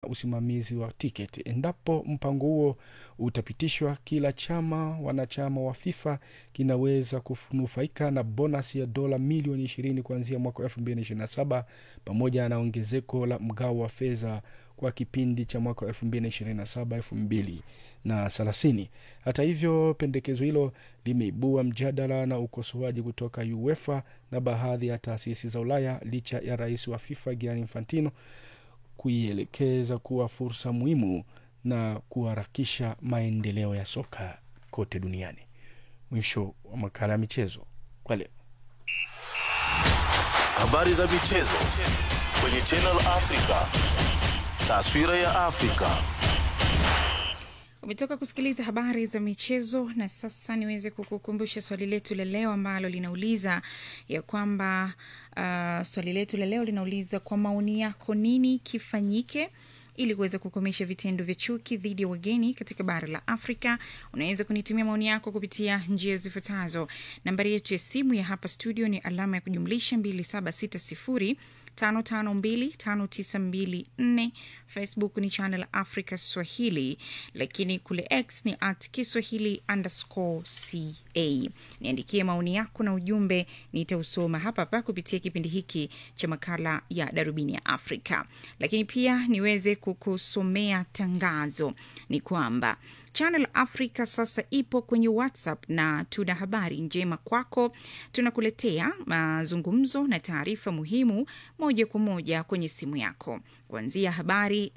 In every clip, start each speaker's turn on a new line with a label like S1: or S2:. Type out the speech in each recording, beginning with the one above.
S1: usimamizi wa tiketi. Endapo mpango huo utapitishwa, kila chama wanachama wa FIFA kinaweza kunufaika na bonasi ya dola milioni ishirini kuanzia mwaka elfu mbili na ishirini na saba pamoja na ongezeko la mgao wa fedha kwa kipindi cha mwaka elfu mbili na ishirini na saba elfu mbili na thelathini. Hata hivyo, pendekezo hilo limeibua mjadala na ukosoaji kutoka UEFA na baadhi ya taasisi za Ulaya licha ya rais wa FIFA Gianni Infantino kuielekeza kuwa fursa muhimu na kuharakisha maendeleo ya soka kote duniani. Mwisho wa makala ya michezo kwa leo.
S2: Habari za michezo kwenye Channel Africa. Taswira ya Afrika.
S3: Umetoka kusikiliza habari za michezo, na sasa niweze kukukumbusha swali letu la leo ambalo linauliza ya kwamba uh, swali letu la leo linauliza kwa maoni yako, nini kifanyike ili kuweza kukomesha vitendo vya chuki dhidi ya wageni katika bara la Afrika. Unaweza kunitumia maoni yako kupitia njia zifuatazo. Nambari yetu ya simu ya hapa studio ni alama ya kujumlisha 2760 5525924 facebook ni channel africa swahili lakini kule x ni at kiswahili underscore ca niandikie maoni yako na ujumbe nitausoma hapa hapa kupitia kipindi hiki cha makala ya darubini ya afrika lakini pia niweze kukusomea tangazo ni kwamba Channel Africa sasa ipo kwenye WhatsApp na tuna habari njema kwako. Tunakuletea mazungumzo na taarifa muhimu moja kwa moja kwenye simu yako, kuanzia habari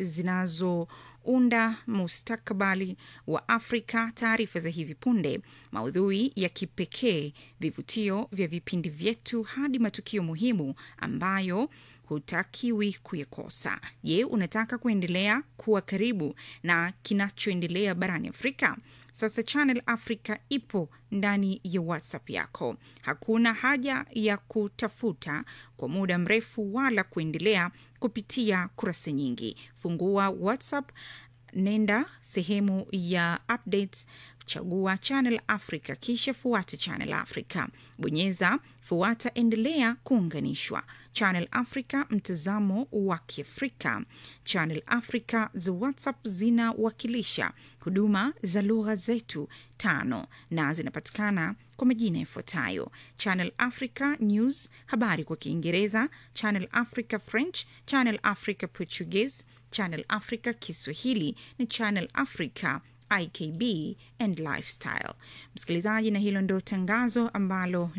S3: zinazounda mustakabali wa Afrika, taarifa za hivi punde, maudhui ya kipekee, vivutio vya vipindi vyetu, hadi matukio muhimu ambayo hutakiwi kuyakosa. Je, unataka kuendelea kuwa karibu na kinachoendelea barani Afrika? Sasa Channel Africa ipo ndani ya WhatsApp yako. Hakuna haja ya kutafuta kwa muda mrefu wala kuendelea kupitia kurasa nyingi. Fungua WhatsApp, nenda sehemu ya updates chagua Channel Africa kisha fuata Channel Africa, bonyeza fuata, endelea kuunganishwa. Channel Africa, mtazamo wa Kiafrika. Channel Africa za WhatsApp zinawakilisha huduma za lugha zetu tano na zinapatikana kwa majina yafuatayo: Channel Africa News, habari kwa Kiingereza; Channel Africa French; Channel Africa Portuguese; Channel Africa Kiswahili ni Channel Africa IKB and Lifestyle. Msikilizaji, na hilo ndo tangazo ambalo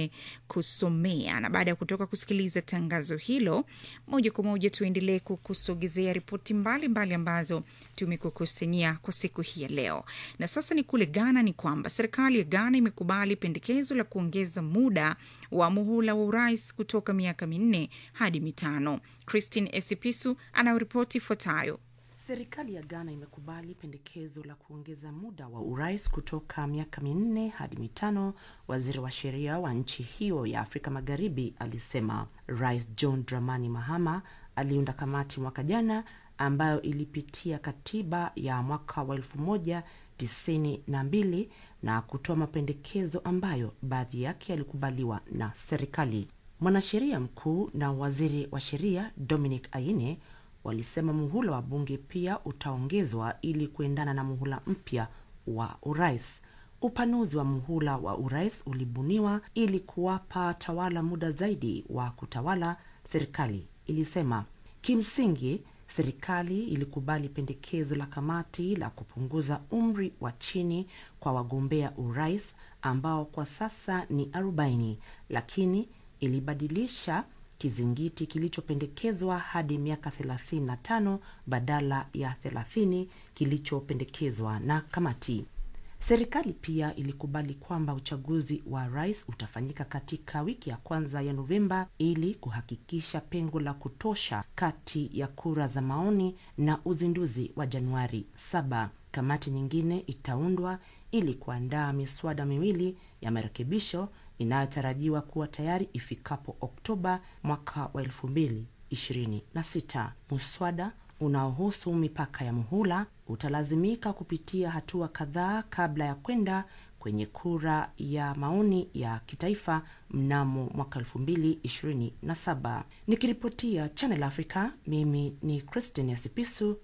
S3: nimekusomea, na baada ya kutoka kusikiliza tangazo hilo, moja kwa moja tuendelee kukusogezea ripoti mbalimbali ambazo tumekukusanyia kwa siku hii ya leo. Na sasa ni kule Ghana, ni kwamba serikali ya Ghana imekubali pendekezo la kuongeza muda wa muhula wa urais kutoka miaka minne hadi mitano. Christine Esipisu anayoripoti ifuatayo.
S4: Serikali ya Ghana imekubali pendekezo la kuongeza muda wa urais kutoka miaka minne hadi mitano. Waziri wa sheria wa nchi hiyo ya Afrika Magharibi alisema. Rais John Dramani Mahama aliunda kamati mwaka jana ambayo ilipitia katiba ya mwaka wa elfu moja tisini na mbili na kutoa mapendekezo ambayo baadhi yake yalikubaliwa na serikali. Mwanasheria mkuu na waziri wa sheria Dominic Aine walisema muhula wa bunge pia utaongezwa ili kuendana na muhula mpya wa urais. Upanuzi wa muhula wa urais ulibuniwa ili kuwapa tawala muda zaidi wa kutawala, serikali ilisema. Kimsingi, serikali ilikubali pendekezo la kamati la kupunguza umri wa chini kwa wagombea urais ambao kwa sasa ni 40 lakini ilibadilisha kizingiti kilichopendekezwa hadi miaka 35 badala ya 30 kilichopendekezwa na kamati. Serikali pia ilikubali kwamba uchaguzi wa rais utafanyika katika wiki ya kwanza ya Novemba ili kuhakikisha pengo la kutosha kati ya kura za maoni na uzinduzi wa Januari 7. Kamati nyingine itaundwa ili kuandaa miswada miwili ya marekebisho inayotarajiwa kuwa tayari ifikapo Oktoba mwaka wa elfu mbili ishirini na sita. Muswada unaohusu mipaka ya muhula utalazimika kupitia hatua kadhaa kabla ya kwenda kwenye kura ya maoni ya kitaifa mnamo mwaka elfu mbili ishirini na saba. Nikiripotia Channel Africa, mimi ni Christine Sipisu